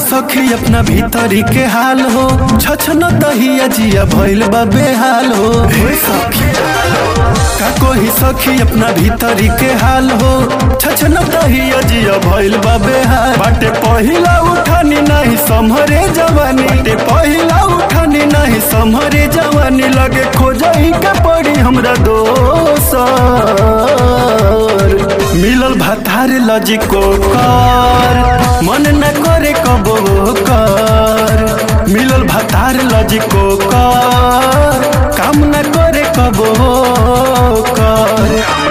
सखी अपना भीतरी के हाल हो छछन दहिया जिया भइल बा बेहाल हो हे सखी का कोही सखी अपना भीतरी के हाल हो छछन दहिया जिया भइल बा बेहाल बाटे पहिला उठानी नहीं सम्हरे जवानी बाटे पहिला उठानी नहीं सम्हरे जवानी लगे खोजही के पड़ी हमरा दोसर मिलल भातार लजिको कर मन न करे कबो कर मिलल भातार लजिको कर काम न करे कबो कर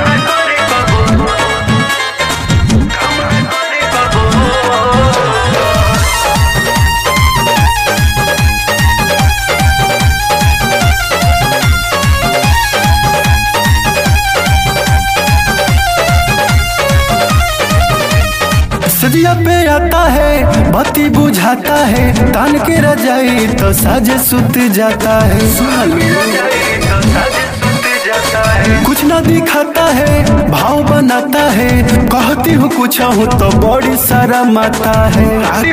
सजिया पे आता है बत्ती बुझाता है तान के रजाई तो साजे सुत जाता है कुछ ना दिखाता है भाव बनाता है कहती हूँ कुछ हूँ तो बड़ी सारा माता है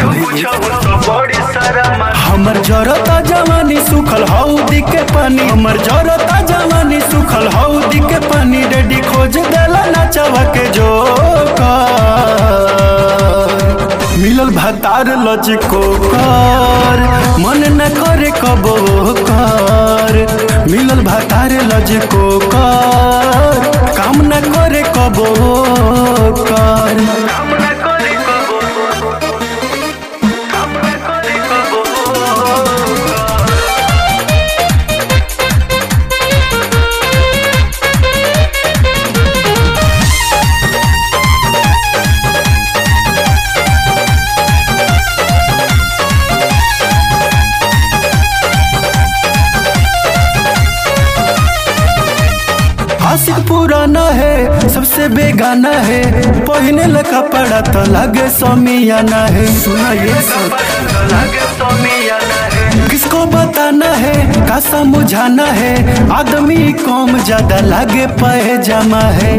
हमर जरता जवानी सुखल हौदी के पानी हमर जरता जवानी सुखल हौदी के पानी रेडी खोज देला नचवा के जो मिलल भातार लचको कर मन न करे कबो कर मिलल भातार लचको कर काम न करे कबो कर आशिक पुराना है सबसे बेगाना है पहने ल कपड़ा तो लगे समियाना है सुना ये सब किसको बताना है का समझाना है आदमी कम ज्यादा लागे पैजामा है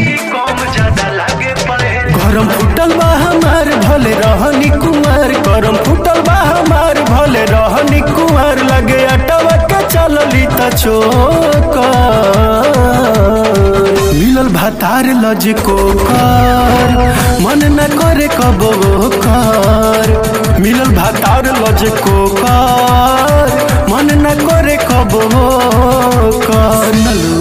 गरम फुटल बा हमार भले रहनी कुमार गरम फुटल बा हमार भले रहनी कुमार लगे अटवा के चलली त चोकर मिलल भातार लजको कर मन न करे कबो कर मिलल भातार लजको कर मन न करे कबो कर नलू